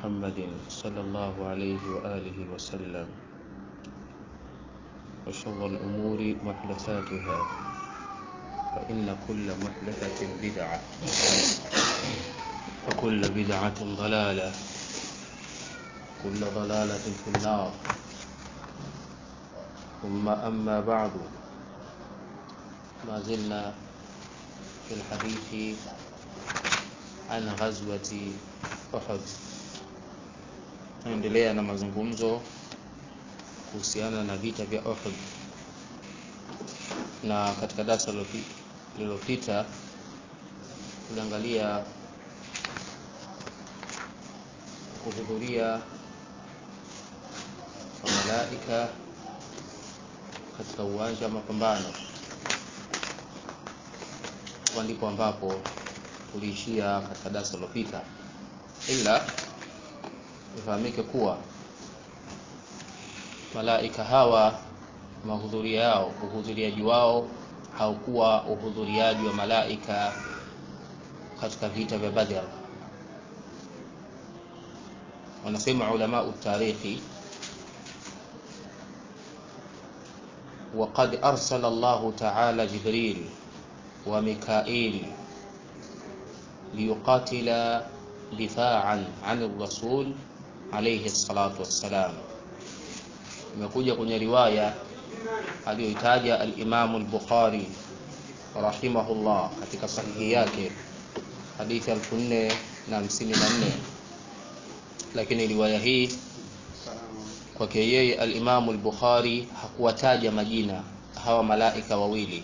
محمد صلى الله عليه وآله وسلم وشر الأمور محدثاتها فإن كل محدثة بدعة وكل بدعة ضلالة كل ضلالة في النار ثم أما بعد ما زلنا في الحديث عن غزوة Uhud. Tunaendelea na mazungumzo kuhusiana na vita vya Uhud, na katika darasa lililopita tuliangalia kuhudhuria kwa malaika katika uwanja wa mapambano. Hapa ndipo ambapo tuliishia katika darasa lililopita, ila ifahamike kuwa malaika hawa mahudhuria yao uhudhuriaji wao haukuwa uhudhuriaji wa malaika katika vita vya Badr. Wanasema ulama utarikhi, waqad arsala Allahu ta'ala Jibril wa Mikail liyuqatila difa'an 'an ar-rasul alayhi salatu wassalam. Imekuja kwenye riwaya aliyoitaja al-Imam al-Bukhari rahimahullah katika sahihi yake hadithi 4054 lakini riwaya hii kwake yeye al-Imam al-Bukhari hakuwataja majina hawa malaika wawili,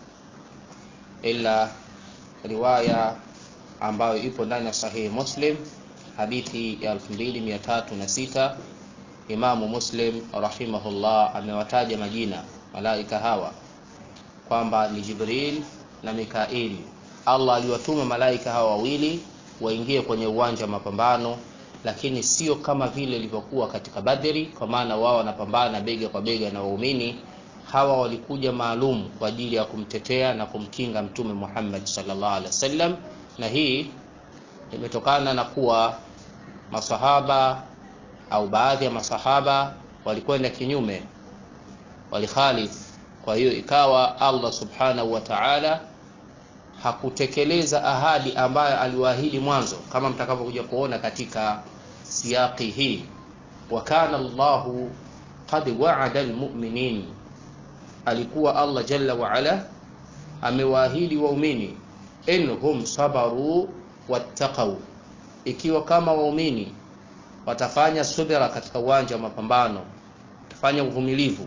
ila riwaya ambayo ipo ndani ya sahihi Muslim hadithi ya 2306 Imamu Muslim rahimahullah amewataja majina malaika hawa kwamba ni Jibril na Mikail. Allah aliwatuma malaika hawa wawili waingie kwenye uwanja wa mapambano, lakini sio kama vile ilivyokuwa katika Badri, kwa maana wao wanapambana bega kwa bega na waumini. Hawa walikuja maalum kwa ajili ya kumtetea na kumkinga Mtume Muhammad sallallahu alaihi wasallam, na hii imetokana na kuwa masahaba au baadhi ya masahaba walikwenda kinyume, walikhalif. Kwa hiyo ikawa Allah subhanahu wa ta'ala hakutekeleza ahadi ambayo aliwaahidi mwanzo, kama mtakavyokuja kuona katika siyaqi hii. Wa kana Allahu qad wa'ada almu'minin, alikuwa Allah jalla wa ala amewaahidi waumini, inhum sabaru wattaqau, ikiwa kama waumini watafanya subira katika uwanja wa mapambano, watafanya uvumilivu,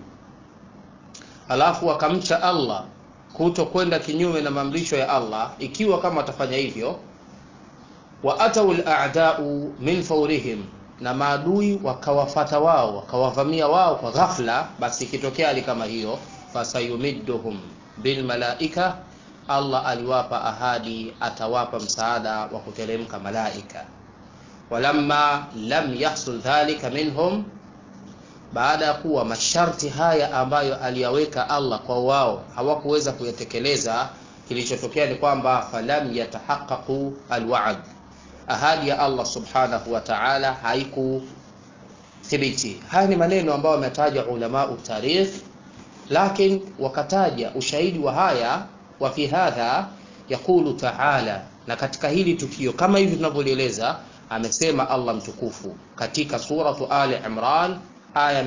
alafu wakamcha Allah, kuto kwenda kinyume na maamrisho ya Allah, ikiwa kama watafanya hivyo, wa atau al-a'da'u min fawrihim, na maadui wakawafata wao wakawavamia wao kwa ghafla, basi ikitokea hali kama hiyo, fasayumidduhum bil malaika, Allah aliwapa ahadi, atawapa msaada wa kuteremka malaika walamma lam yahsul dhalika minhum, baada ya kuwa masharti haya ambayo aliyaweka Allah kwa wao hawakuweza kuyatekeleza, kilichotokea ni kwamba falam yatahaqqaqu alwa'd, ahadi ya Allah subhanahu wa ta'ala haikuthibiti. Haya ni maneno ambayo wametaja ulama tarikh, lakini wakataja ushahidi wa haya wa fi hadha yaqulu ta'ala, na katika hili tukio kama hivi tunavyolieleza amesema Allah mtukufu katika suratu Ali Imran aya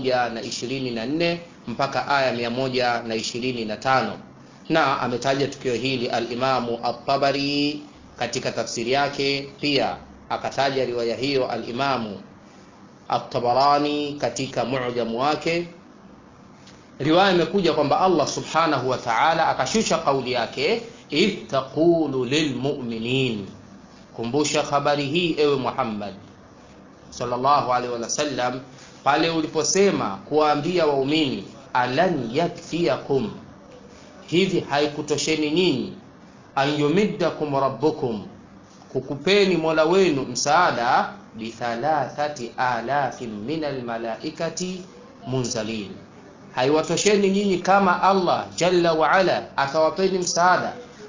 124 mpaka aya 125, na ametaja tukio hili al-Imamu at-Tabari katika tafsiri yake, pia akataja riwaya hiyo al-Imamu at-Tabarani katika mu'jamu wake. Riwaya imekuja kwamba Allah subhanahu wa ta'ala akashusha kauli yake, idh taqulu lilmu'minin Kumbusha habari hii ewe Muhammad sallallahu alaihi wasallam, pale uliposema kuwaambia waumini, alan yakfiyakum, hivi haikutosheni nyinyi, an yumiddakum rabbukum, kukupeni mola wenu msaada, bithalathati alafin min almalaikati munzalin, haiwatosheni nyinyi kama Allah jalla wa ala akawapeni msaada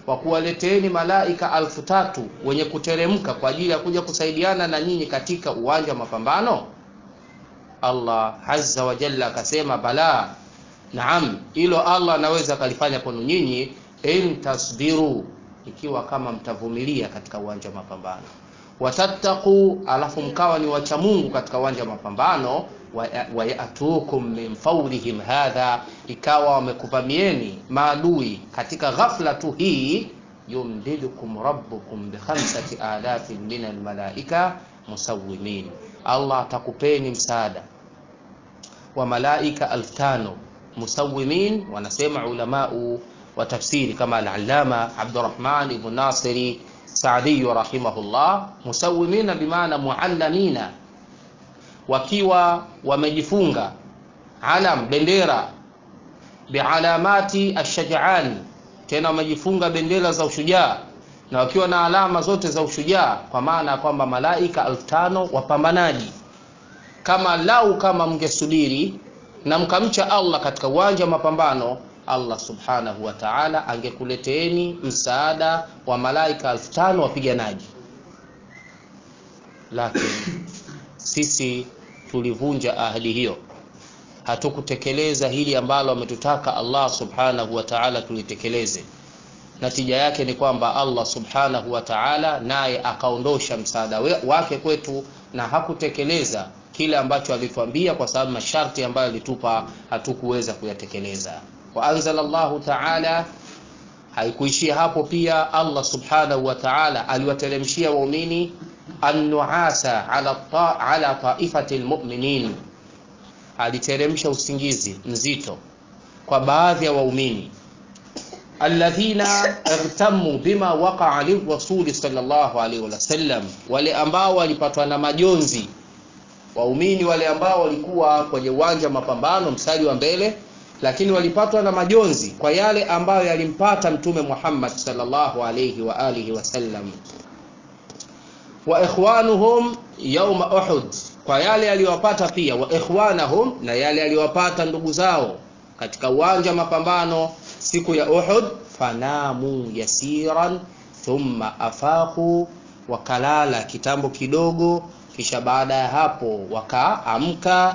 wa kuwaleteeni malaika alfu tatu wenye kuteremka kwa ajili ya kuja kusaidiana na nyinyi katika uwanja wa mapambano allah azza wa jalla akasema bala naam hilo allah anaweza akalifanya kwenu nyinyi in tasbiru ikiwa kama mtavumilia katika uwanja wa mapambano watattaqu alafu mkawa ni wacha mungu katika uwanja wa mapambano wayatukum min faurihim hadha ikawa wamekuvamieni maadui katika ghafla tu hii yumdidukum rabbukum bikhamsati alafin min almalaika musawimin allah atakupeni msaada wa malaika alfu tano musawimin wanasema ulamau wa tafsiri kama alalama abdurahman ibn nasiri saadiyu rahimahullah musawimina bimaana muallamina wakiwa wamejifunga alam bendera bialamati ashajaan tena wamejifunga bendera za ushujaa na wakiwa na alama zote za ushujaa kwa maana ya kwamba malaika elfu tano wapambanaji kama lau kama mngesubiri na mkamcha allah katika uwanja wa mapambano allah subhanahu wa taala angekuleteeni msaada wa malaika elfu tano wapiganaji lakini sisi tulivunja ahadi hiyo hatukutekeleza hili ambalo ametutaka allah subhanahu wa taala tulitekeleze natija yake ni kwamba allah subhanahu wa taala naye akaondosha msaada wake kwetu na hakutekeleza kile ambacho alituambia kwa sababu masharti ambayo alitupa hatukuweza kuyatekeleza waanzala llahu taala haikuishia hapo pia allah subhanahu wa taala aliwateremshia waumini annuasa ala, ta, ala taifati lmuminin aliteremsha usingizi mzito kwa baadhi ya waumini alladhina irtamu bima waqaa lirasuli salllahu alaihi wasallam wale ambao walipatwa na majonzi waumini wale ambao walikuwa kwenye uwanja wa mapambano mstari wa mbele lakini walipatwa na majonzi kwa yale ambayo yalimpata mtume muhammad salllahu alaihi wa alihi wasallam wa ikhwanuhum yauma uhud kwa yale yaliyowapata pia wa ikhwanahum na yale yaliyowapata ndugu zao katika uwanja wa mapambano siku ya uhud fanamu yasiran thumma afaqu wakalala kitambo kidogo kisha baada ya hapo wakaamka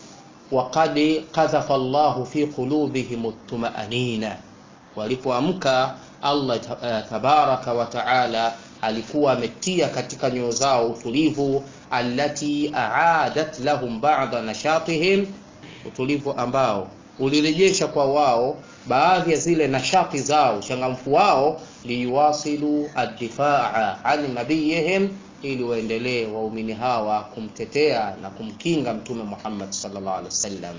waqad qadhafa llahu fi qulubihim tumaanina walipoamka allah tabaraka wa taala alikuwa ametia katika nyoyo zao utulivu allati aadat lahum bada nashatihim utulivu ambao ulirejesha kwa wao baadhi ya zile nashati zao changamfu wao liyuwasilu addifaa an nabiyihim ili waendelee waumini hawa kumtetea na kumkinga mtume muhammad sallallahu alaihi wasallam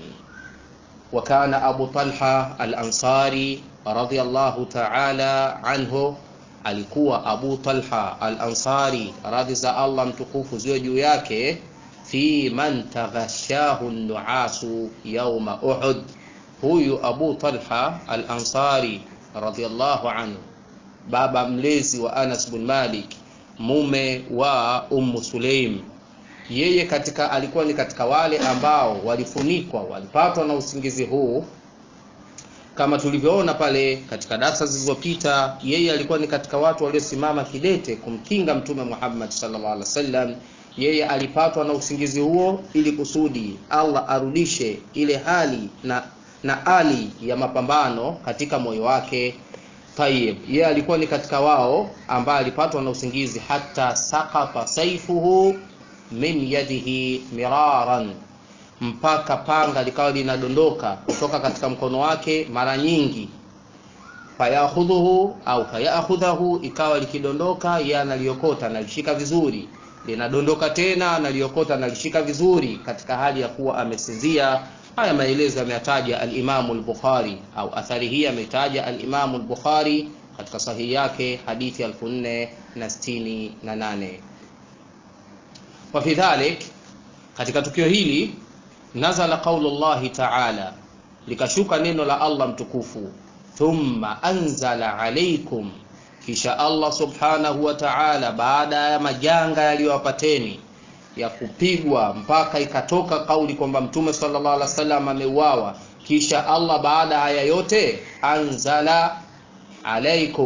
وكان أبو طلحة الأنصاري رضي الله تعالى عنه alikuwa abu talha al ansari radhi za allah mtukufu ziwe juu yake fi man taghashahu nuasu yauma uhud huyu abu talha al ansari radiallahu anhu baba mlezi wa anas bin malik mume wa ummu suleim yeye katika alikuwa ni katika wale ambao walifunikwa walipatwa na usingizi huu kama tulivyoona pale katika darasa zilizopita yeye alikuwa ni katika watu waliosimama kidete kumkinga mtume muhammad sallallahu alaihi wasallam yeye alipatwa na usingizi huo ili kusudi allah arudishe ile hali na na ali ya mapambano katika moyo wake tayib yeye alikuwa ni katika wao ambaye alipatwa na usingizi hata sakata saifuhu min yadihi miraran mpaka panga likawa linadondoka kutoka katika mkono wake mara nyingi fayakhudhuhu au fayakhudhahu ikawa likidondoka yeye analiokota analishika vizuri linadondoka tena analiokota analishika vizuri katika hali ya kuwa amesinzia haya maelezo yameyataja alimamu lbukhari au athari hii ameitaja alimamu lbukhari katika sahihi yake hadithi 468 wafi dhalik katika tukio hili nazala qaulu llahi taala likashuka neno la allah mtukufu thumma anzala alaikum kisha allah subhanahu wa taala baada ya majanga yaliyowapateni ya kupigwa mpaka ikatoka kauli kwamba mtume sallallahu alaihi wasallam ameuawa kisha allah baada haya yote anzala alaikum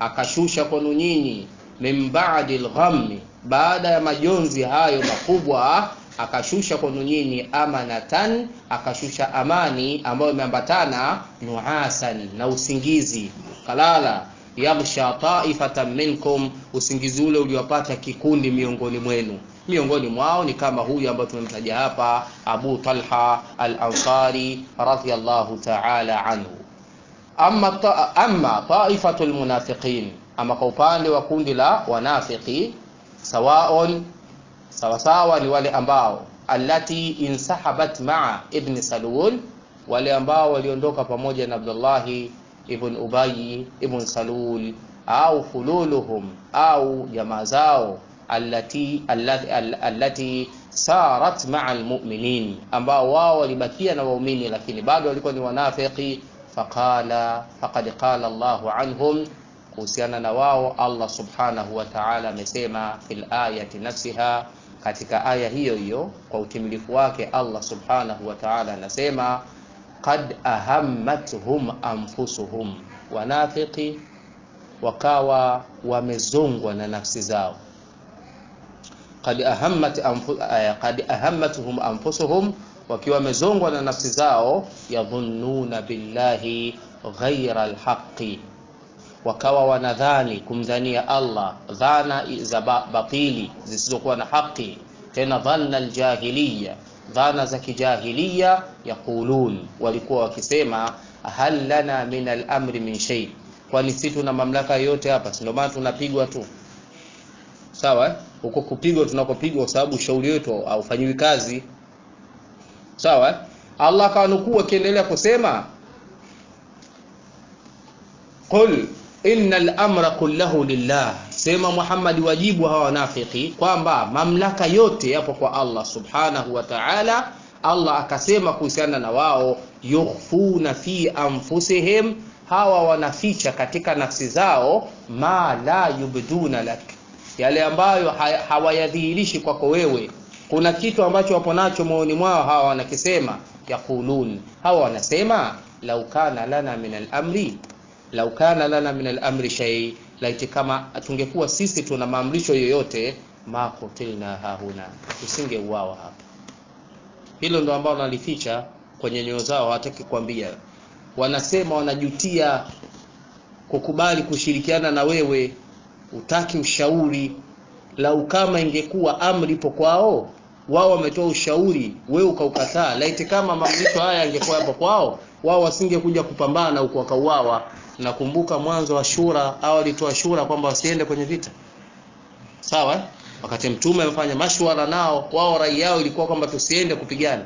akashusha kwenu nyinyi min ba'di lghammi baada ya majonzi hayo makubwa akashusha kwenu nyinyi amanatan akashusha amani ambayo imeambatana nuasan na usingizi kalala yaghsha taifatan minkum usingizi ule uliwapata kikundi miongoni mwenu miongoni mwao ni kama huyu ambayo tumemtaja hapa abu talha al-ansari radhiyallahu ta'ala anhu amma, ta, amma taifatu lmunafiqin ama kwa upande wa kundi la wanafiki sawaon sawasawa ni wale ambao allati insahabat maa ibn salul wale ambao waliondoka pamoja na abdullahi ibn ubayi ibn salul au fululuhum au jamaa zao allati, allati, allati sarat maa almuminin ambao wao walibakia na waumini lakini bado walikuwa ni wanafiki faqala faqad qala Allahu anhum kuhusiana na wao Allah subhanahu wa ta'ala amesema fil ayati nafsiha katika aya hiyo hiyo kwa utimilifu wake Allah subhanahu wa ta'ala anasema qad ahammatuhum anfusuhum wanafiki wakawa wamezongwa na nafsi zao qad ahammat anfu, qad ahammatuhum anfusuhum wakiwa wamezongwa na nafsi zao yadhunnuna billahi ghaira alhaqi wakawa wanadhani kumdhania Allah dhana za batili zisizokuwa na haki tena dhanna aljahiliya dhana za kijahiliya yaqulun walikuwa wakisema hal lana min al-amri min shay kwani si tuna mamlaka yote hapa si ndio maana tunapigwa tu sawa huko kupigwa tunakopigwa kwa sababu shauri wetu haufanyiwi kazi sawa Allah akanukuu akiendelea kusema qul innal amra kullahu lillah sema Muhammad wajibu hawa wanafiki kwamba mamlaka yote yapo kwa Allah subhanahu wa ta'ala Allah akasema kuhusiana na wao yukhfuna fi anfusihim hawa wanaficha katika nafsi zao ma la yubduna lak yale ambayo hawayadhihirishi kwako wewe kuna kitu ambacho wapo nacho moyoni mwao hawa wanakisema yaqulun hawa wanasema lau kana lana min al-amri lau kana lana min al-amri shay laiti kama tungekuwa sisi tuna maamrisho yoyote ma kutilna hahuna tusingeuawa hapa hilo ndo ambao wanalificha kwenye nyoyo zao hawataki kuambia wanasema wanajutia kukubali kushirikiana na wewe utaki ushauri lau kama ingekuwa amri ipo kwao wao wametoa ushauri wewe ukaukataa laiti kama maamrisho haya yangekuwa yapo kwao wao wasingekuja kupambana huko wakauawa nakumbuka mwanzo wa shura au alitoa shura kwamba wasiende kwenye vita sawa wakati mtume amefanya mashwara nao wao rai yao ilikuwa kwamba tusiende kupigana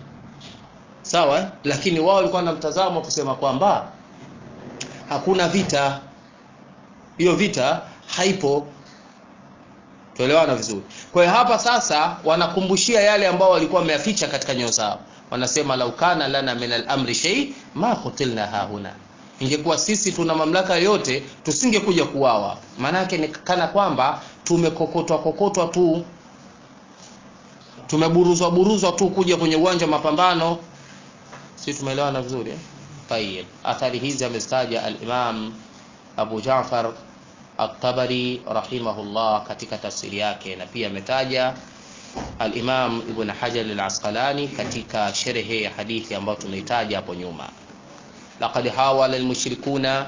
sawa lakini wao walikuwa na mtazamo kusema kwamba hakuna vita hiyo vita haipo tuelewana vizuri kwa hiyo hapa sasa wanakumbushia yale ambao walikuwa wameyaficha katika nyoyo zao wanasema laukana lana min al-amri shay ma qutilna hahuna ingekuwa sisi tuna mamlaka yote tusingekuja kuwawa maanake ni kana kwamba tumekokotwa kokotwa tu tumeburuzwa buruzwa tu kuja kwenye uwanja wa mapambano si tumeelewana vizuri eh? tayeb athari hizi amestaja al-imam Abu Ja'far At-Tabari rahimahullah katika tafsiri yake na pia ametaja al-Imam Ibn Hajar al-Asqalani katika sherhe ya hadithi ambayo tumeitaja hapo nyuma laqad hawala al-mushrikuna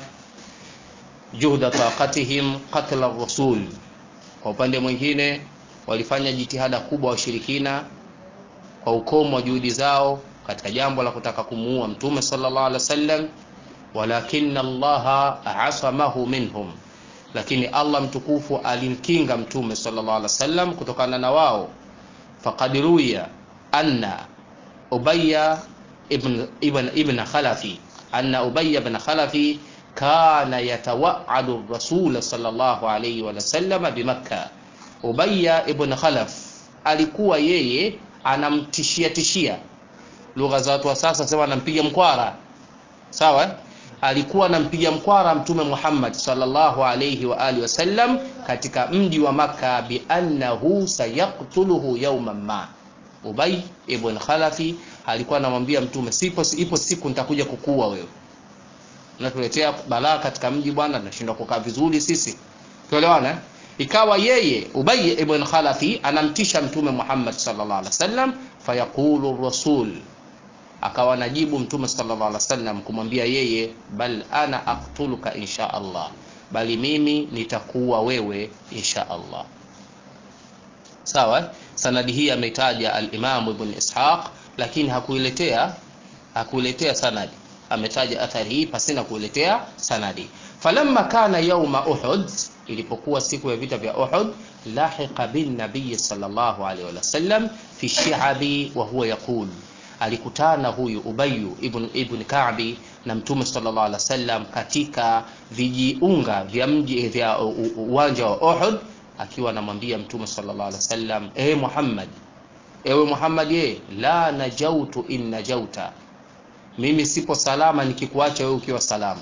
juhda taqatihim qatl ar-rasul kwa upande mwingine walifanya jitihada kubwa washirikina kwa ukomo wa juhudi zao katika jambo la kutaka kumuua mtume sallallahu alaihi wasallam walakinna Allah asamahu minhum lakini Allah mtukufu alimkinga mtume sallallahu alaihi wasallam kutokana na wao faqad ruya anna ubayya ibn ibn ibn khalafi anna ubayya ibn khalafi kana yatawa'adu rasul sallallahu alaihi wasallam bimakka ubayya ibn khalaf alikuwa yeye anamtishia tishia lugha za watu wa sasa sema anampiga mkwara sawa alikuwa anampiga mkwara mtume Muhammad sallallahu alayhi wa alihi wasallam katika mji wa maka bi annahu sayaktuluhu yawman ma Ubay ibn Khalafi alikuwa anamwambia mtume sipo ipo siku nitakuja kukua wewe unatuletea balaa katika mji bwana tunashindwa kukaa vizuri sisi tuelewana ikawa yeye Ubay ibn Khalafi anamtisha mtume Muhammad sallallahu alaihi wasallam fayaqulu rasul akawa najibu mtume sallallahu alaihi wasallam kumwambia yeye bal ana aqtuluka insha Allah bali mimi nitakuwa wewe insha Allah sawa sanadi hii ameitaja al-Imam Ibn Ishaq lakini hakuiletea hakuiletea sanadi ametaja athari hii pasina kuiletea sanadi falamma kana yauma Uhud ilipokuwa siku ya vita vya Uhud lahiqa bin nabiy sallallahu alaihi wasallam fi shi'abi wa huwa yaqul alikutana huyu Ubayyu ibn, ibn Ka'bi na Mtume sallallahu alaihi wasallam katika vijiunga vya mji vya uwanja wa Uhud akiwa anamwambia Mtume sallallahu alaihi wasallam e Muhammad ewe Muhammad ye la najautu in najauta mimi sipo salama nikikuacha wewe ukiwa salama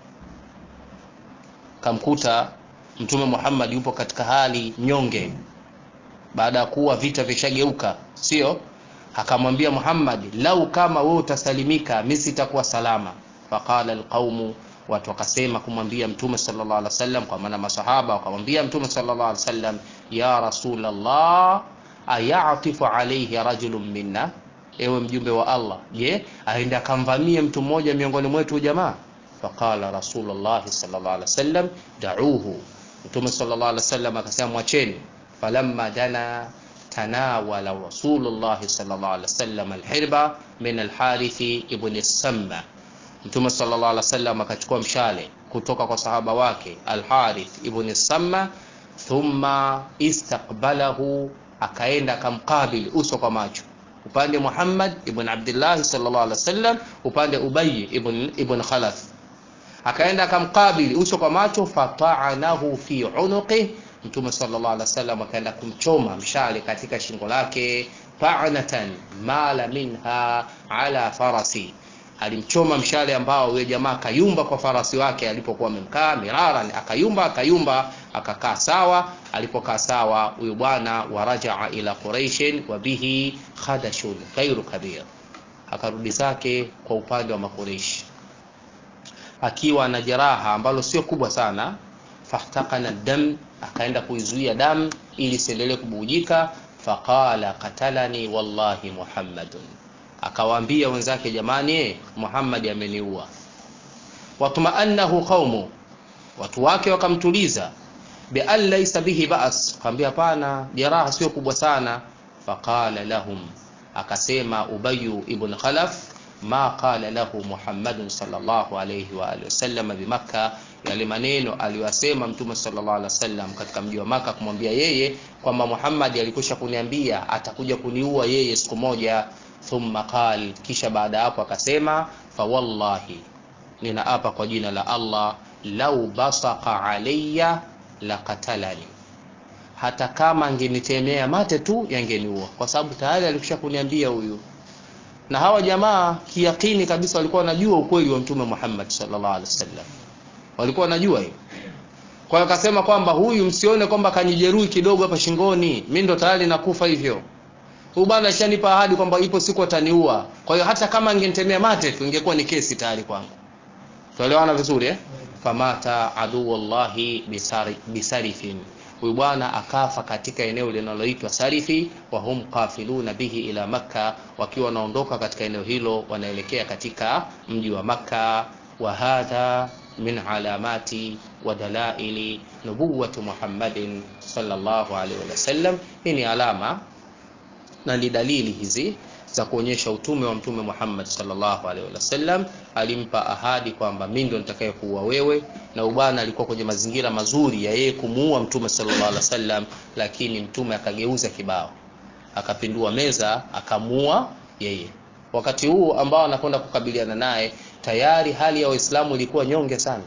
kamkuta Mtume Muhammad yupo katika hali nyonge baada ya kuwa vita vishageuka sio akamwambia Muhammad lau kama wewe utasalimika mimi sitakuwa salama faqala alqaumu watu wakasema kumwambia mtume sallallahu alaihi wasallam kwa maana masahaba wakamwambia mtume sallallahu alaihi wasallam ya rasulullah ayatifu alayhi rajulun minna ewe mjumbe wa Allah je aenda akamvamie mtu mmoja miongoni mwetu jamaa faqala rasulullah sallallahu alaihi wasallam da'uhu mtume sallallahu alaihi wasallam akasema mwacheni falamma dana tanawala rasulullah sallallahu alaihi wasallam alhirba min alharithi ibn samma mtume sallallahu alaihi wasallam akachukua mshale kutoka kwa sahaba wake alharith ibn samma thumma istaqbalahu akaenda akamkabili uso kwa macho upande Muhammad ibn Abdullah sallallahu alaihi wasallam upande Ubay ibn ibn Khalaf akaenda akamkabili uso kwa macho fata'anahu fi unuqi mtume sallallahu alaihi wasallam akaenda kumchoma mshale katika shingo lake ta'natan mala minha ala farasi alimchoma mshale ambao yule jamaa akayumba kwa farasi wake alipokuwa amemkaa miraran akayumba akayumba akakaa sawa alipokaa sawa huyu bwana warajaa ila quraishin wa bihi khadashun khairu kabir akarudi zake kwa upande wa makureishi akiwa na jeraha ambalo sio kubwa sana fahtakana dam akaenda kuizuia damu ili siendelee kubujika faqala qatalani wallahi muhammadun akawaambia wenzake jamani Muhammad ameniua watmaannahu qaumu watu wake wakamtuliza bi an laysa bihi ba's akamwambia hapana jeraha sio kubwa sana faqala lahum akasema ubayu ibn khalaf ma qala lahu muhammadun sallallahu alayhi wa alihi wasallam bi makkah yale maneno aliyosema mtume sallallahu alaihi wasallam katika mji wa maka kumwambia yeye kwamba Muhammad alikwisha kuniambia atakuja kuniua yeye siku moja thumma qal kisha baada hapo akasema fa wallahi ninaapa kwa jina la Allah lau basaqa alayya laqatalani hata kama angenitemea mate tu yangeniua kwa sababu tayari alikwisha kuniambia huyu na hawa jamaa kiyakini kabisa walikuwa wanajua ukweli wa mtume Muhammad sallallahu alaihi wasallam walikuwa wanajua hiyo kwa hiyo akasema kwamba huyu msione kwamba kanijeruhi kidogo hapa shingoni mimi ndo tayari nakufa hivyo huyu bwana ashanipa ahadi kwamba ipo siku ataniua kwa hiyo hata kama angenitemea mate tu ingekuwa ni kesi tayari kwangu tuelewana vizuri eh famata adu wallahi bisari, bisarifin huyu bwana akafa katika eneo linaloitwa Sarifi wa hum qafiluna bihi ila makka wakiwa wanaondoka katika eneo hilo wanaelekea katika mji wa makka wa hadha min alamati wa dalaili nubuwati Muhammadin sallallahu alaihi wasallam hii ni alama na ni dalili hizi za kuonyesha utume wa mtume Muhammad sallallahu alaihi wasallam alimpa ahadi kwamba mimi ndo nitakayekuua wewe na ubana alikuwa kwenye mazingira mazuri ya yeye kumuua mtume sallallahu alaihi wasallam lakini mtume akageuza kibao akapindua meza akamuua yeye wakati huu ambao anakwenda kukabiliana naye tayari hali ya waislamu ilikuwa nyonge sana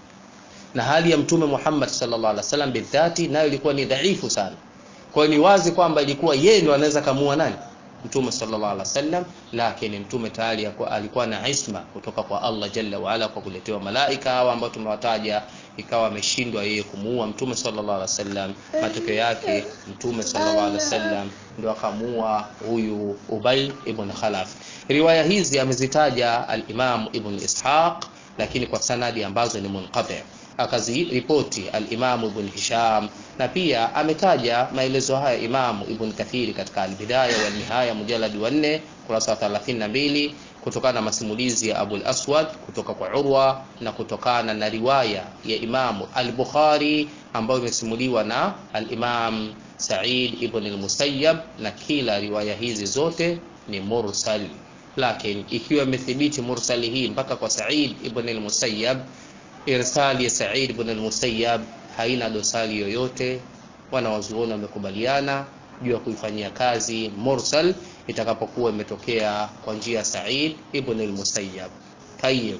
na hali ya mtume Muhammad sallallahu alaihi wasallam bidhati nayo ilikuwa ni dhaifu sana kwa ni wazi kwamba ilikuwa yeye ndo anaweza kamua nani mtume sallallahu alaihi wasallam lakini mtume tayari alikuwa na isma kutoka kwa Allah jalla wa ala kwa kuletewa malaika hawa ambao tumewataja ikawa ameshindwa yeye kumuua mtume sallallahu alaihi wasallam matokeo yake mtume sallallahu alaihi wasallam ndio akamuua huyu Ubay ibn Khalaf riwaya hizi amezitaja al-Imam Ibn Ishaq lakini kwa sanadi ambazo ni munqati akaziripoti al-Imam Ibn Hisham na pia ametaja maelezo haya Imam Ibn Kathiri katika al-Bidaya wa Nihaya mujallad wa 4 kurasa 32 kutokana na masimulizi ya Abu al-Aswad kutoka kwa Urwa na kutokana na riwaya ya Imam al-Bukhari ambayo imesimuliwa na al-Imam Sa'id ibn al-Musayyab na kila riwaya hizi zote ni mursal lakini ikiwa imethibiti mursali hii mpaka kwa Sa'id ibn al-Musayyab irsali ya Sa'id ibn al-Musayyab haina dosari yoyote wanawazuoni wamekubaliana juu ya kuifanyia kazi mursal itakapokuwa imetokea kwa njia ya Sa'id ibn al-Musayyab tayyib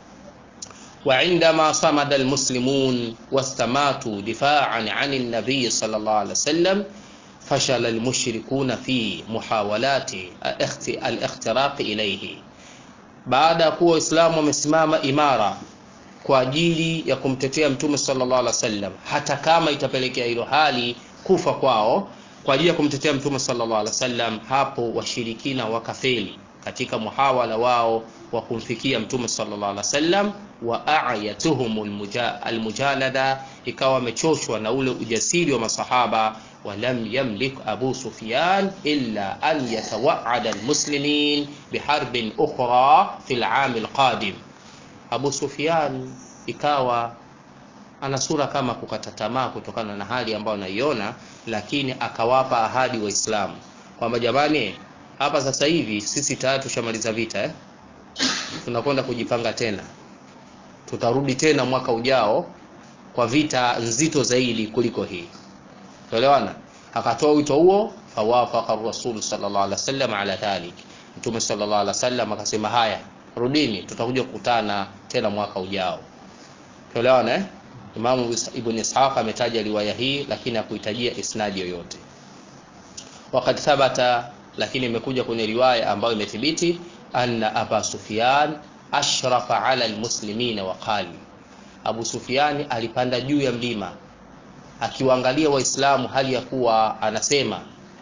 وعندما صمد المسلمون واستماتوا دفاعا عن النبي صلى الله عليه وسلم فشل المشركون في محاولات الاختراق إليه baada ya kuwa waislamu wamesimama imara kwa ajili ya kumtetea mtume sallallahu alaihi wasallam hata kama itapelekea hilo hali kufa kwao kwa ajili ya kumtetea mtume sallallahu alaihi wasallam hapo washirikina wakafeli katika muhawala wao wa kumfikia mtume sallallahu alaihi wasallam wa a'yatuhum almujalada ikawa wamechoshwa na ule ujasiri wa masahaba ولم يملك أبو سفيان إلا أن يتوعد المسلمين بحرب أخرى في العام القادم Abu Sufyan ikawa ana sura kama kukata tamaa kutokana na hali ambayo anaiona, lakini akawapa ahadi Waislamu kwamba jamani, hapa sasa hivi sisi tayari tushamaliza vita eh? tunakwenda kujipanga tena, tutarudi tena mwaka ujao kwa vita nzito zaidi kuliko hii. Tuelewana? Akatoa wito huo, fawafaqa Rasul sallallahu alaihi wasallam ala dhalik, Mtume sallallahu alaihi wasallam akasema haya rudini tutakuja kukutana tena mwaka ujao tuelewana eh Imam Ibn Ishaq ametaja riwaya hii lakini hakuhitajia isnadi yoyote wakati thabata lakini imekuja kwenye riwaya ambayo imethibiti anna Aba Sufyan ashrafa ala almuslimina wa qali Abu Sufyan alipanda juu ya mlima akiwaangalia waislamu hali ya kuwa anasema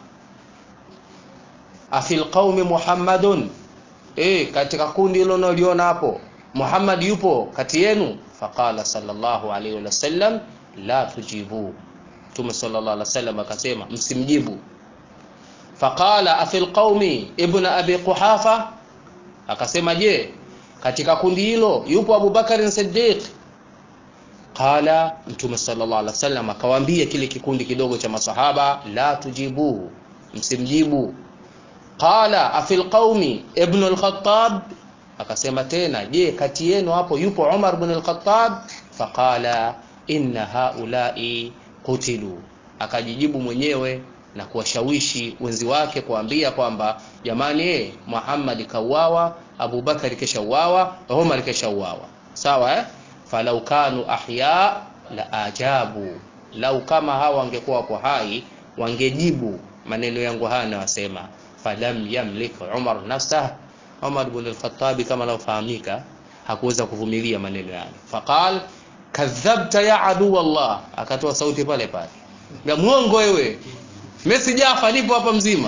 afil qaumi muhammadun e, katika kundi hilo unaliona hapo Muhammad yupo kati yenu faqala sallallahu alaihi wasallam la tujibu Mtume sallallahu alaihi wasallam akasema msimjibu faqala afil qaumi ibn abi quhafa akasema je katika kundi hilo yupo Abu Bakar Siddiq qala Mtume sallallahu alaihi wasallam akawaambia kile kikundi kidogo cha masahaba la tujibu msimjibu qala afil qaumi ibn al-Khattab akasema tena je kati yenu hapo yupo Umar ibn al-Khattab faqala inna haula'i qutilu akajijibu mwenyewe na kuwashawishi wenzi wake kuambia kwamba jamani eh Muhammad kauawa Abu Bakar keshauawa Umar keshauawa sawa eh falau kanu ahya la ajabu lau kama hawa wangekuwa hapo hai wangejibu maneno yangu haya nawasema falam yamlik Umar nafsah Umar ibn al-Khattab kama anafahamika hakuweza kuvumilia maneno yale faqal kadhabta ya adu Allah akatoa sauti pale pale ya muongo wewe Messi Jafa nipo hapa mzima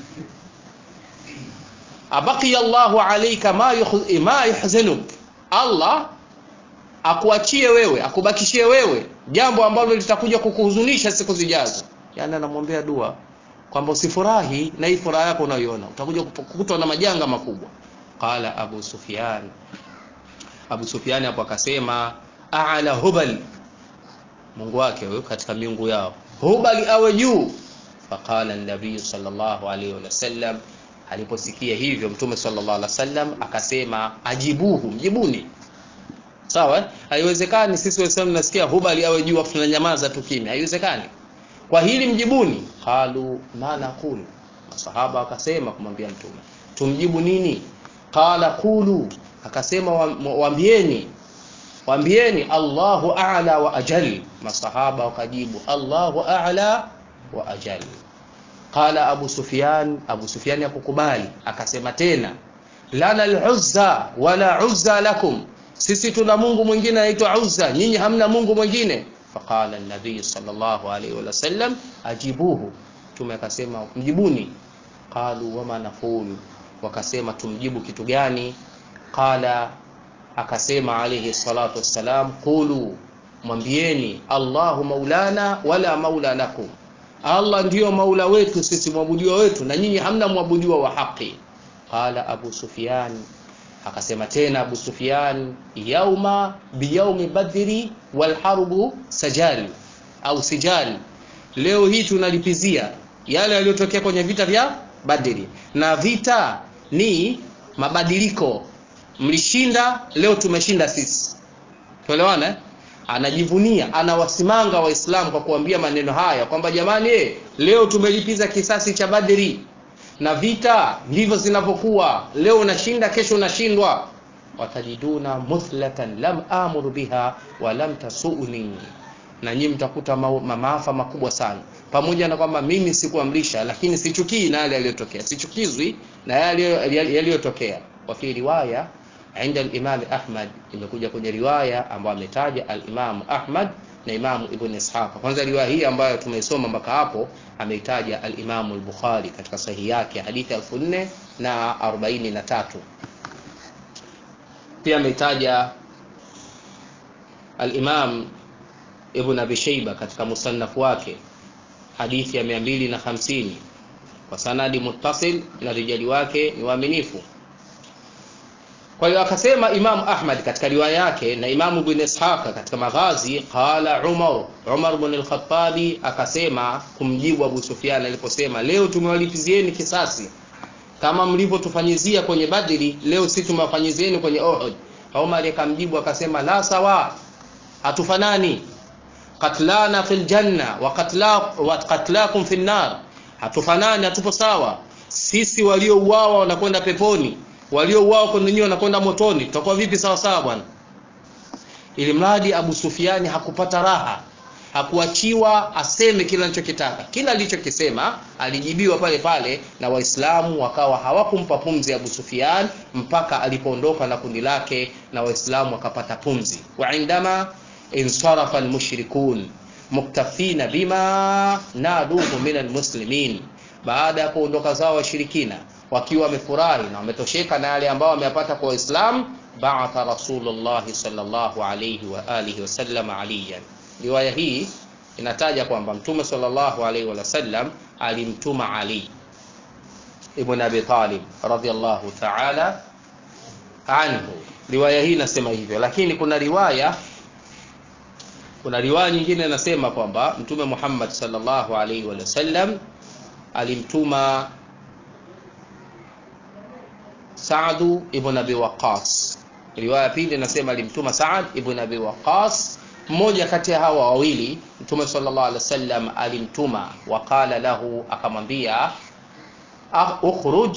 abaki Allahu alayka ma ma yuhzinuk Allah akuachie wewe akubakishie wewe jambo ambalo litakuja kukuhuzunisha siku zijazo yani anamwombea dua kwamba usifurahi na hii furaha yako unayoiona utakuja kukutwa na majanga makubwa qala abu sufyan abu sufyan hapo akasema a'la hubal mungu wake huyo katika miungu yao hubali awe juu faqala an-nabiy sallallahu alayhi wasallam aliposikia hivyo mtume sallallahu alaihi wasallam akasema ajibuhu mjibuni sawa haiwezekani sisi waislamu nasikia hubali awe juu afu tunanyamaza tu kimya haiwezekani kwa hili mjibuni qalu ma naqulu masahaba wakasema kumwambia mtume tumjibu nini qala qulu akasema waambieni waambieni Allahu a'la wa ajal masahaba wakajibu Allahu a'la wa ajal qala Abu Sufyan Abu Sufyan akukubali akasema tena lana al-uzza wala uzza lakum sisi tuna Mungu mwingine anaitwa Uzza nyinyi hamna Mungu mwingine faqala an-nabiy sallallahu alayhi wa sallam ajibuhu tume akasema mjibuni qalu wama naqulu wakasema tumjibu kitu gani qala akasema alayhi salatu wassalam qulu mwambieni allahu maulana wala maula lakum allah ndiyo maula wetu sisi mwabudiwa wetu na nyinyi hamna mwabudiwa wa haki qala abu sufyan akasema tena abu sufyan yauma biyaumi badri walharbu sajal au sijal leo hii tunalipizia yale yaliyotokea kwenye vita vya badri na vita ni mabadiliko mlishinda leo tumeshinda sisi tuelewana eh? anajivunia anawasimanga waislamu kwa kuambia maneno haya kwamba jamani eh, leo tumelipiza kisasi cha badri na vita ndivyo zinavyokuwa leo unashinda kesho unashindwa watajiduna muthlatan lam amuru biha wa lam tasuni na nyinyi mtakuta ma maafa makubwa sana pamoja na kwamba mimi sikuamrisha lakini sichukii na yale yaliyotokea sichukizwi na yale yaliyotokea wa fi riwaya عند الإمام أحمد imekuja kwenye riwaya ambayo ametaja al-Imam Ahmad na Imam Ibn Ishaq. Kwanza riwaya hii ambayo tumeisoma mpaka hapo ameitaja al-Imam al-Bukhari katika sahihi yake hadithi 4000 na 43. Pia ameitaja al-Imam Ibn Abi Shayba katika musannaf wake hadithi ya 250 kwa sanadi muttasil na rijali wake ni waaminifu. Kwa hiyo akasema Imam Ahmad katika riwaya yake na Imam Ibn Ishaq katika Maghazi, qala Umar Umar ibn al-Khattabi akasema kumjibu Abu Sufyan aliposema, leo tumewalipizieni kisasi kama mlivyotufanyizia kwenye Badri, leo sisi tumewafanyizieni kwenye Uhud. Umar akamjibu akasema, la sawa, hatufanani. Qatlana fil janna wa qatla wa qatlakum fin nar, hatufanani, hatupo sawa. Sisi waliouawa wanakwenda peponi waliouawa kwa ninyi wanakwenda motoni, tutakuwa vipi sawa sawa bwana? Ili mradi Abu Sufiani hakupata raha, hakuachiwa aseme kila alichokitaka. Kila alichokisema alijibiwa pale pale, na Waislamu wakawa hawakumpa pumzi Abu Sufian mpaka alipoondoka na kundi lake, na Waislamu wakapata pumzi. wa indama insarafa almushrikun muktafina bima naduhu min almuslimin, baada ya kuondoka zao washirikina wakiwa wamefurahi na wametosheka na yale ambao wameyapata kwa Waislamu, ba'atha Rasulullah sallallahu alayhi wa alihi wasallam aliyan. Riwaya hii inataja kwamba Mtume sallallahu alayhi wa sallam alimtuma Ali ibn Abi Talib radhiyallahu ta'ala anhu. Riwaya hii inasema hivyo, lakini kuna riwaya kuna riwaya nyingine inasema kwamba Mtume Muhammad sallallahu alayhi wa sallam alimtuma Saadu ibn Abi Waqqas. Riwaya pili inasema alimtuma Saad ibn Abi Waqqas. Mmoja kati ya hawa wawili Mtume sallallahu alaihi wasallam alimtuma, waqala lahu, akamwambia ukhruj,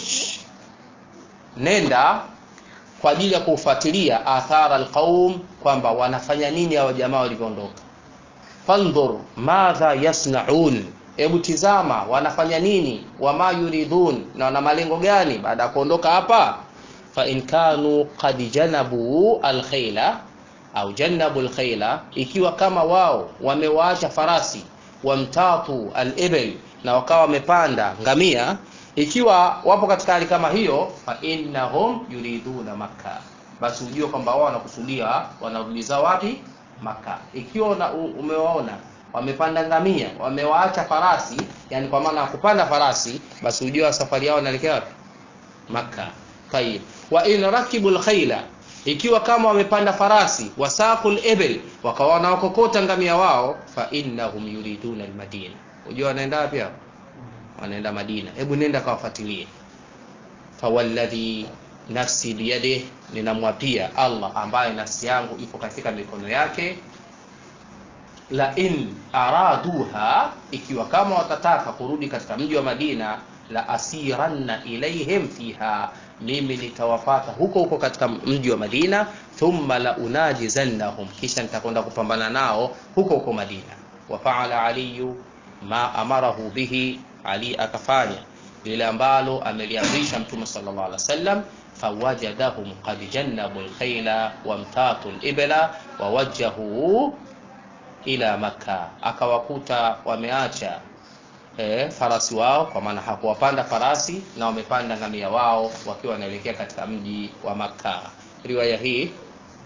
nenda kwa ajili ya kufuatilia athara alqaum, kwamba wanafanya nini hawa jamaa walivyoondoka. Fandhur madha yasnaun Hebu tizama wanafanya nini, wama yuridun, na wana malengo gani baada ya kuondoka hapa. Fa in kanu qad janabu alkhayla au janabu alkhayla, ikiwa kama wao wamewaacha farasi, wamtatu alibl, na wakawa wamepanda ngamia, ikiwa wapo katika hali kama hiyo, fa innahum yuriduna Makka, basi ujue kwamba wao wanakusudia wanarudiza wapi? Makka. Ikiwa umewaona wamepanda ngamia wamewaacha farasi, yani kwa maana kupanda farasi, basi ujua safari yao inaelekea wapi? Makka. Tayib, wa in rakibul khayla, ikiwa kama wamepanda farasi, wasaqul ibil, wakawa wanawakokota ngamia wao, fa innahum yuriduna almadina, ujua wanaenda wapi hao? Wanaenda Madina. Hebu nenda kawafuatilie. Fawalladhi nafsi biyadihi, ninamwapia Allah ambaye nafsi yangu ipo katika mikono yake la in araduha, ikiwa kama watataka kurudi katika mji wa Madina, la asiranna ilaihim fiha, mimi nitawafata huko huko katika mji wa Madina. Thumma la unajizannahum, kisha nitakwenda kupambana nao huko huko Madina. Wa faala aliyu ma amarahu bihi, Ali akafanya lile ambalo ameliamrisha Mtume sallallahu alaihi wasallam fawajadahum qad jannabu alkhayla wamtatu alibla wawajjahu ila Makka, akawakuta wameacha e, farasi wao, kwa maana hakuwapanda farasi na wamepanda ngamia wao wakiwa wanaelekea katika mji wa Makka. Riwaya hii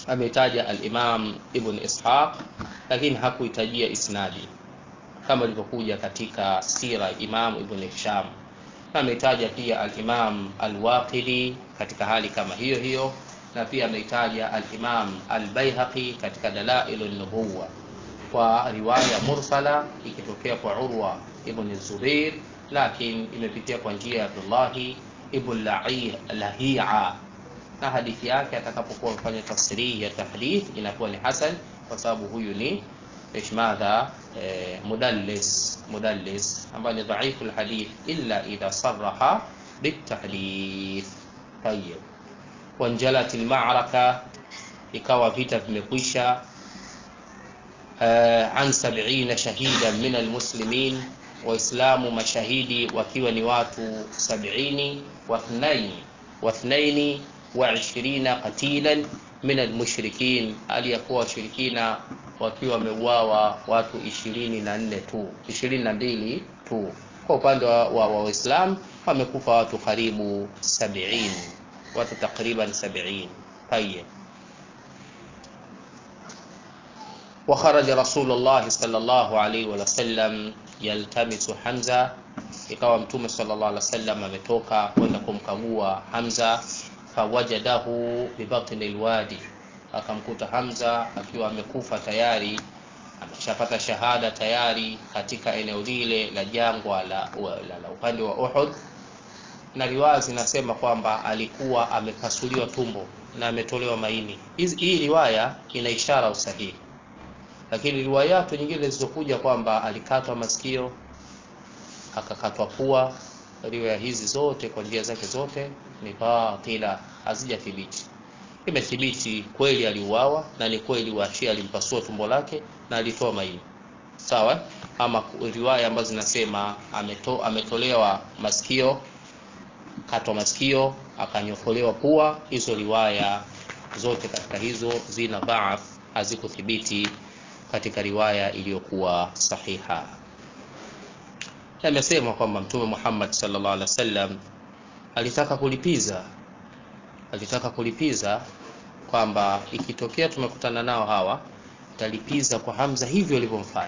ametaja al-Imam Ibn Ishaq lakini hakuhitajia isnadi kama ilivyokuja katika sira Imam Ibn Hisham na ametaja pia al-Imam al-Waqidi katika hali kama hiyo hiyo na pia ameitaja al-Imam al-Baihaqi katika Dalailun Nubuwa kwa riwaya mursala ikitokea kwa Urwa ibn Zubair lakini imepitia kwa njia ya Abdullahi ibn Lahia na hadithi yake atakapokuwa mfanya tafsiri ya tahdith inakuwa ni hasan kwa sababu huyu ni ايش ماذا مدلس مدلس ambaye ni dhaifu alhadith illa idha sarraha bitahdith طيب wanjalat almaraka ikawa vita vimekwisha an 70 shahidan min almuslimin waislamu mashahidi wakiwa ni watu 70 wa ithnaini wa ithnaini wa 20 qatilan min almushrikin aliyakuwa washirikina wakiwa wameuawa watu ishirini na nne tu ishirini na mbili tu kwa upande wa waislamu wa, wa wamekufa watu karibu sabiini watu takriban sabiini tayeb وخرج رسول الله صلى الله عليه وسلم يلتمس حمزة ikawa mtume sallallahu alaihi wasallam ametoka kwenda kumkagua Hamza fawajadahu bibatni alwadi akamkuta Hamza akiwa amekufa tayari ameshapata shahada tayari katika eneo lile la jangwa la, la, la upande wa Uhud na riwaya zinasema kwamba alikuwa amepasuliwa tumbo na ametolewa maini. Hii riwaya ina ishara usahihi, lakini riwayatu nyingine zilizokuja kwamba alikatwa masikio akakatwa pua, riwaya hizi zote kwa njia zake zote ni batila, hazijathibiti. Imethibiti kweli aliuawa na ni kweli Washia alimpasua tumbo lake na alitoa maini, sawa. Ama riwaya ambazo zinasema ameto, ametolewa masikio katwa masikio akanyofolewa pua, hizo riwaya zote katika hizo zina dhaaf, hazikuthibiti katika riwaya iliyokuwa sahiha. Amesema kwamba Mtume Muhammad sallallahu alaihi wasallam alitaka kulipiza, alitaka kulipiza kwamba ikitokea tumekutana nao hawa, talipiza kwa Hamza hivyo walivyomfanya,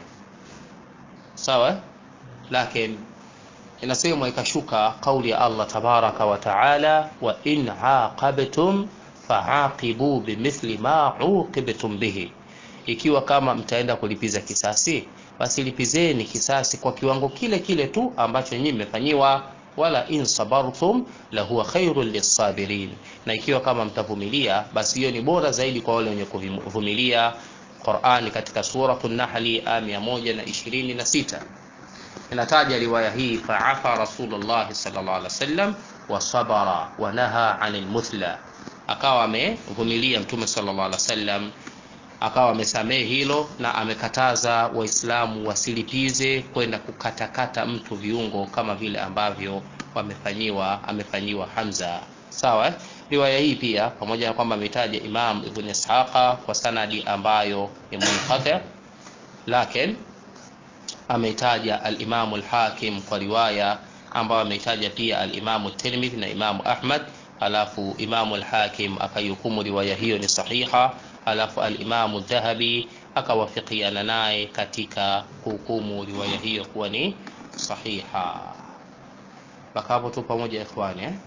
sawa, lakini inasemwa ikashuka kauli ya Allah tabaraka wa taala, wa in aqabtum faaqibu bimithli ma uqibtum bihi, ikiwa kama mtaenda kulipiza kisasi, basi lipizeni kisasi kwa kiwango kile kile tu ambacho nyinyi mmefanyiwa. Wala in sabartum la huwa khairul lisabirin, na ikiwa kama mtavumilia, basi hiyo ni bora zaidi kwa wale wenye kuvumilia. Qur'ani katika suratul Nahli aya 126 inataja riwaya hii faafa Rasulullah sallallahu alaihi wasallam wa sabara wa naha anil muthla, akawa amevumilia Mtume sallallahu alaihi wasallam, akawa amesamehe hilo na amekataza Waislamu wasilipize kwenda kukatakata mtu viungo kama vile ambavyo wamefanyiwa amefanyiwa Hamza. Sawa, riwaya hii pia pamoja na kwamba ametaja Imam Ibn Ishaqa kwa sanadi ambayo ni munqati, lakini ameitaja al-Imam al-Hakim kwa riwaya ambayo ameitaja pia al-Imam Tirmidhi na Imam Ahmad, alafu Imam al-Hakim akaihukumu riwaya hiyo ni sahiha, alafu al-Imam Dhahabi akawafikiana naye katika kuhukumu riwaya hiyo kuwa ni sahiha. Mpaka hapo tu pamoja ikhwani, eh?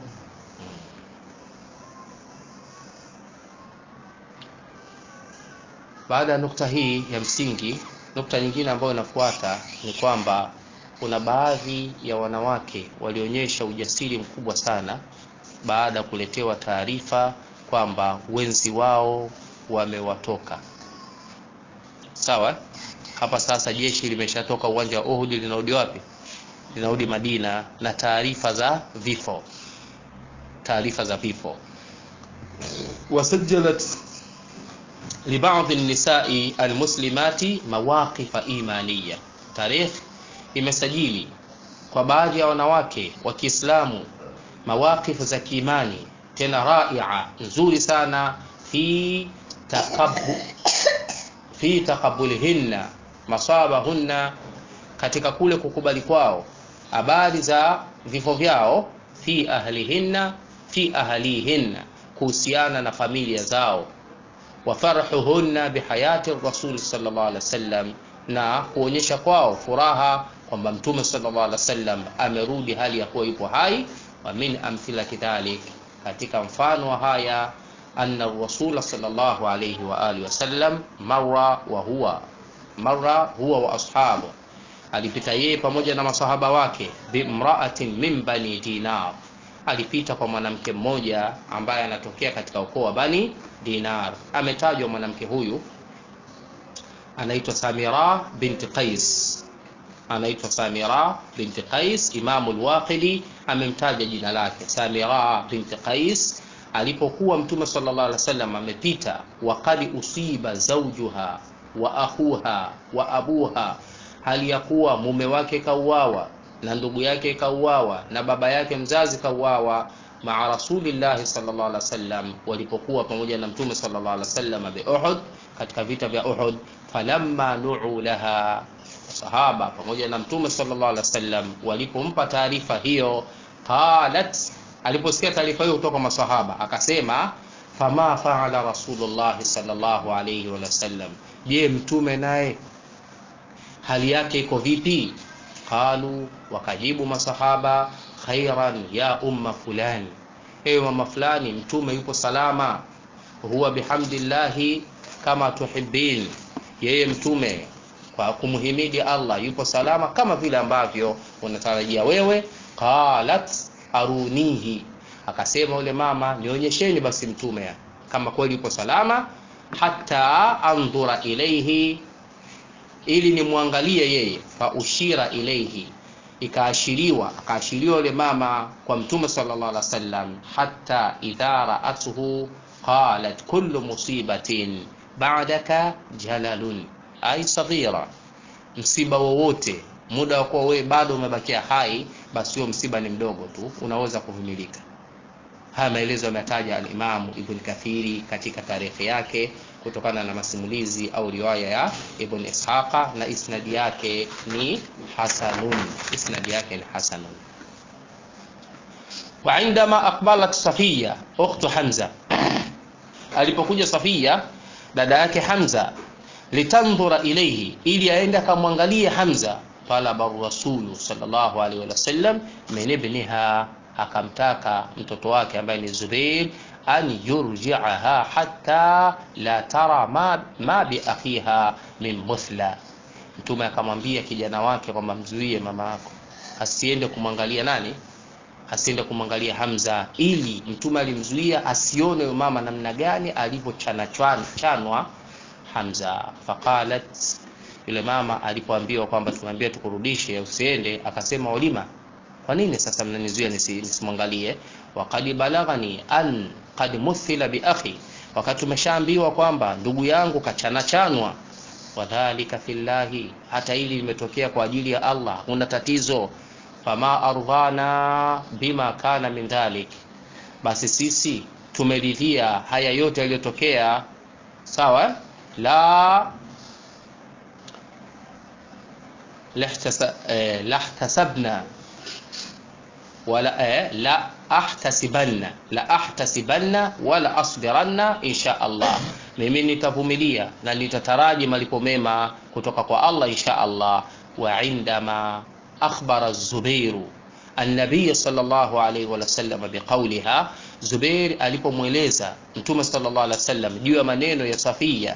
Baada ya nukta hii ya msingi nukta nyingine ambayo inafuata ni kwamba kuna baadhi ya wanawake walionyesha ujasiri mkubwa sana baada ya kuletewa taarifa kwamba wenzi wao wamewatoka. Sawa, hapa sasa jeshi limeshatoka uwanja wa Uhud, linarudi wapi? Linarudi Madina na taarifa za vifo, taarifa za vifo wasajjalat libadhi nisai almuslimati mawaqifa imaniya, tarikh imesajili kwa baadhi ya wanawake wa Kiislamu mawaqifu za kiimani tena raia nzuri sana fi taqabbu fi taqabbulihinna masabahunna, katika kule kukubali kwao habari za vifo vyao, fi ahlihinna fi ahlihinna, kuhusiana na familia zao wa farhuhunna bihayati rasul sallallahu alaihi wasallam na kuonyesha kwao furaha kwamba mtume sallallahu alaihi wasallam amerudi hali ya kuwa yupo hai wa min amthilati dhalik katika mfano wa haya anna rasul sallallahu alaihi wa alihi wasallam marra wa huwa marra huwa wa ashabu alipita yeye pamoja na masahaba wake bimraatin min bani dinar alipita kwa mwanamke mmoja ambaye anatokea katika ukoo wa bani dinar ametajwa mwanamke huyu anaitwa samira binti qais anaitwa samira binti qais imamu lwaqidi amemtaja jina lake samira binti qais alipokuwa mtume sallallahu alaihi wasallam amepita waqad usiba zawjuha wa akhuha wa abuha hali ya kuwa mume wake kauawa na ndugu yake kauawa na baba yake mzazi kauawa maa rasulillahi sallallahu alaihi wasallam walipokuwa pamoja na mtume sallallahu alaihi wasallam bi Uhud katika vita vya Uhud falamma nu'u laha sahaba pamoja na mtume sallallahu alaihi wasallam walipompa taarifa hiyo qalat aliposikia taarifa hiyo kutoka masahaba akasema fama faala rasulullah sallallahu alaihi wasallam je mtume naye hali yake iko vipi qalu wakajibu masahaba khairan ya umma fulani ewe mama fulani mtume yupo salama huwa bihamdillahi kama tuhibbin yeye mtume kwa kumhimidi Allah yupo salama kama vile ambavyo unatarajia wewe qalat arunihi akasema yule mama nionyesheni basi mtume kama kweli yupo salama hata andhura ilaihi ili nimwangalie yeye fa ushira ilaihi ikaashiriwa akaashiriwa yule mama kwa mtume sallallahu alaihi wasallam hatta idha ra'atuhu qalat kullu musibatin ba'daka jalalun ay saghira msiba wowote muda wa kuwa wewe bado umebakia hai basi huo msiba ni mdogo tu unaweza kuvumilika haya maelezo yametaja alimamu ibn kathiri katika tarehe yake kutokana na masimulizi au riwaya ya ibn ishaqa na isnadi yake ni hasanun isnadi yake ni hasanun وعندما أقبلت صفية أخت حمزة alipokuja Safia dada yake Hamza litandhura ilayhi ili aende akamwangalie Hamza talaba rasulu sallallahu alaihi wasallam min ibniha akamtaka mtoto wake ambaye ni Zubair an yurji'aha hatta la tara ma, ma bi akhiha min muthla mtume akamwambia kijana wake kwamba mzuie mama yako asiende kumwangalia nani asiende kumwangalia Hamza ili mtume alimzuia asione mama namna gani alivyochanwa chanwa Hamza faqalat yule mama alipoambiwa kwamba tumeambia tukurudishe usiende akasema walima kwa nini sasa mnanizuia nisimwangalie waqad balaghani an qad muthila bi akhi wakati tumeshaambiwa kwamba ndugu yangu kachana chanwa wadhalika fillahi hata hili limetokea kwa ajili ya Allah huna tatizo fama ardhana bima kana min dhalik basi sisi tumeridhia haya yote yaliyotokea sawa la lahtasabna wala eh, la ahtasibanna la ahtasibanna wala asbiranna insha Allah mimi nitavumilia na nitataraji malipo mema kutoka kwa Allah insha Allah wa indama akhbara az-Zubair an-nabiy sallallahu alayhi wa sallam biqawliha Zubair alipomweleza Mtume sallallahu alaihi wasallam juu ya maneno ya Safia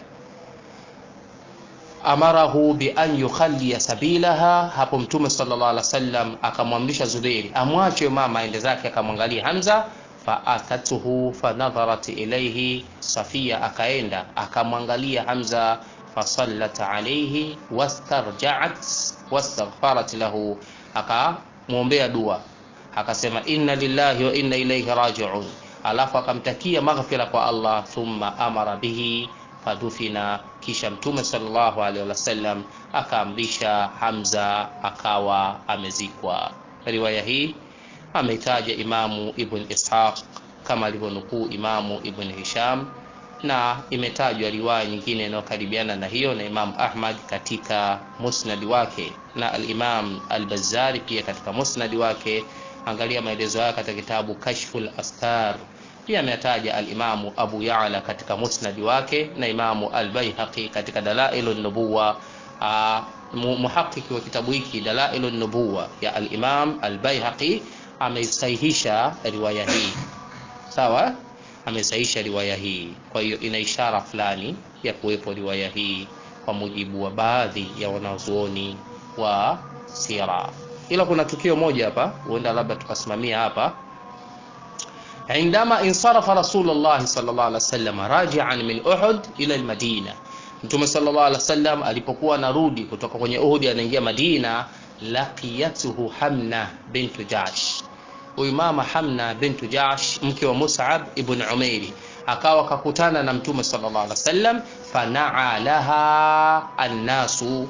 amarahu bi an yukhalli sabilaha hapo Mtume sallallahu alaihi wasallam akamwamrisha Zubair amwache mama aende zake akamwangalia Hamza faatatuhu fanadharat ilayhi Safia akaenda akamwangalia Hamza fasallat alayhi wastarja'at wastaghfarat lahu akamwombea dua akasema inna lillahi wa inna ilayhi raji'un alafu akamtakia maghfira kwa Allah thumma amara bihi fadufina kisha mtume sallallahu alaihi wasallam akaamrisha Hamza akawa amezikwa riwaya hii ameitaja imamu ibn Ishaq kama alivyonukuu imamu ibn Hisham na imetajwa riwaya nyingine inayokaribiana na hiyo na Imam Ahmad katika musnadi wake na al-Imam al-Bazzari pia katika musnadi wake angalia maelezo yake katika kitabu Kashful Astar pia ametaja alimamu abu yala katika musnadi wake na imamu albaihaqi katika dalailu nubuwa muhaqiki wa kitabu hiki dalailu nubuwa ya alimam albaihaqi ameisahihisha riwaya hii sawa amesahihisha riwaya hii kwa hiyo ina ishara fulani ya kuwepo riwaya hii kwa mujibu wa baadhi ya wanazuoni wa sira ila kuna tukio moja hapa huenda labda tukasimamia hapa عندما انصرف رسول الله صلى الله عليه وسلم راجعا من أحد إلى المدينة Mtume sallallahu alaihi wasallam alipokuwa narudi kutoka kwenye Uhud anaingia Madina, laqiyatuhu Hamna bintu Jash. Huyu mama Hamna bintu Jash mke wa Mus'ab ibn Umairi akawa kakutana na Mtume sallallahu alaihi wasallam, fanaa laha annasu,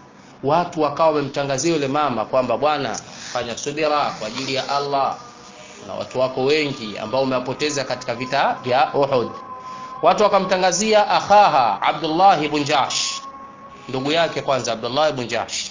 watu wakawa wamemtangazia yule mama kwamba bwana, fanya subira kwa ajili ya Allah na watu wako wengi ambao umewapoteza katika vita vya Uhud. Watu wakamtangazia akhaha Abdullah ibn Jahsh, ndugu yake kwanza Abdullah ibn Jahsh,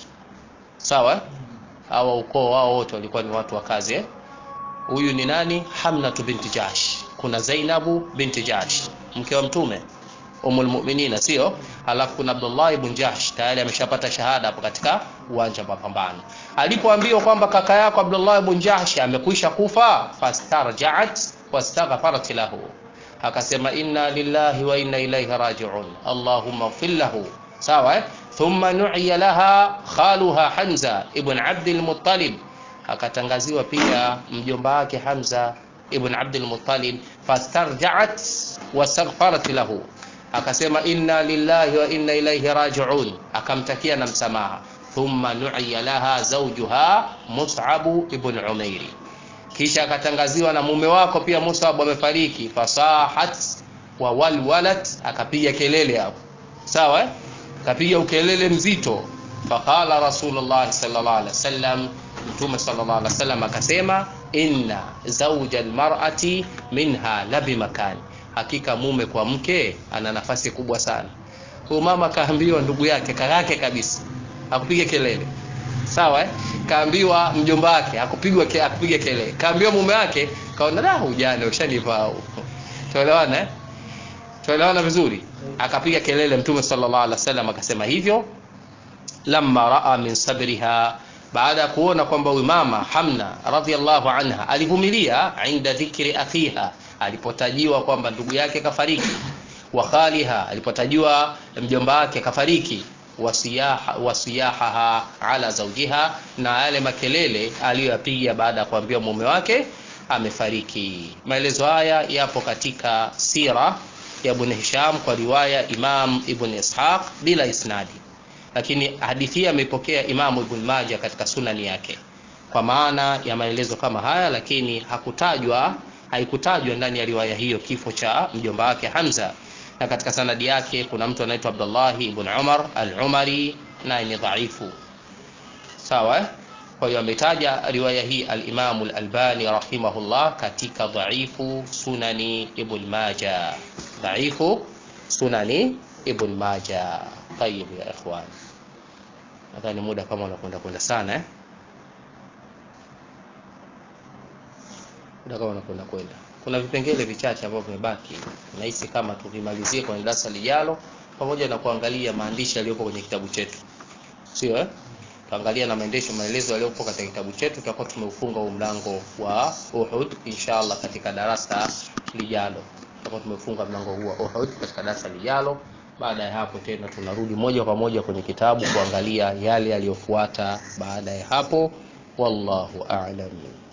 sawa. Hawa ukoo wao wote walikuwa ni watu wa kazi eh? Huyu ni nani? Hamnatu binti Jahsh. Kuna Zainabu binti Jahsh mke wa Mtume Ummul Mu'minina, sio? Halafu kuna Abdullah ibn Jahsh tayari ameshapata shahada hapo katika uwanja wa mapambano. Alipoambiwa kwamba kaka yako Abdullah ibn Jahsh amekwisha kufa, fastarja'at wastaghfarat lahu, akasema inna lillahi wa inna ilaihi raji'un, Allahumma ighfir lahu. Sawa eh? Thumma nu'iya laha khaluha Hamza ibn Abd al-Muttalib, akatangaziwa pia mjomba wake Hamza ibn Abd al-Muttalib, fastarja'at wastaghfarat lahu akasema inna lillahi wa inna ilaihi raji'un, akamtakia na msamaha. Thumma nu'iya laha zawjuha Mus'ab ibn Umairi, kisha akatangaziwa na mume wako pia Mus'ab amefariki. Fasahat wa walwalat, akapiga kelele hapo, sawa eh? Akapiga ukelele mzito. Faqala Rasulullah sallallahu alaihi wasallam, Mtume sallallahu alaihi wasallam akasema, inna zawja almar'ati minha labi makani hakika mume kwa mke ana nafasi kubwa sana. Huyu mama kaambiwa ndugu yake kakake kabisa akupiga kelele, sawa eh? Kaambiwa mjomba wake akupigwa ke, akupiga kelele, kaambiwa mume wake kaona da, ujane ushanivaa. Tuelewana eh? Tuelewana vizuri. Akapiga kelele, Mtume sallallahu alaihi wasallam akasema hivyo, lamma raa min sabriha baada ya kuona kwamba huyu mama Hamna radhiallahu anha alivumilia inda dhikri akhiha alipotajiwa kwamba ndugu yake kafariki, wa khaliha alipotajiwa mjomba wake kafariki, wasiyaha wasiyahaha ala zawjiha, na yale makelele aliyoyapiga baada ya kuambiwa mume wake amefariki. Maelezo haya yapo katika sira ya Ibn Hisham kwa riwaya Imam Ibn Ishaq bila isnadi, lakini hadithi hii ameipokea Imam Ibn Majah katika sunani yake kwa maana ya maelezo kama haya, lakini hakutajwa haikutajwa ndani ya riwaya hiyo kifo cha mjomba wake Hamza, na katika sanadi yake kuna mtu anaitwa Abdullah ibn Umar al-Umari, naye ni dhaifu. Sawa, kwa hiyo ametaja riwaya hii al-Imam al-Albani rahimahullah katika dhaifu sunani ibn Majah, dhaifu sunani ibn Majah. Tayib ya ikhwan, nadhani muda kama unakwenda kwenda sana eh? kama unakwenda kwenda, kuna vipengele vichache ambavyo vimebaki. Nahisi kama tuvimalizie kwenye darasa lijalo, pamoja na kuangalia maandishi yaliyopo kwenye kitabu chetu, sio eh? Tuangalia na maendesho maelezo yaliyopo katika kitabu chetu, tutakuwa tumeufunga huu mlango wa Uhud inshallah katika darasa lijalo. Tutakuwa tumefunga mlango huu wa Uhud katika darasa lijalo. Baada ya hapo tena tunarudi moja kwa moja kwenye kitabu kuangalia yale yaliyofuata baada ya hapo. Wallahu a'lam.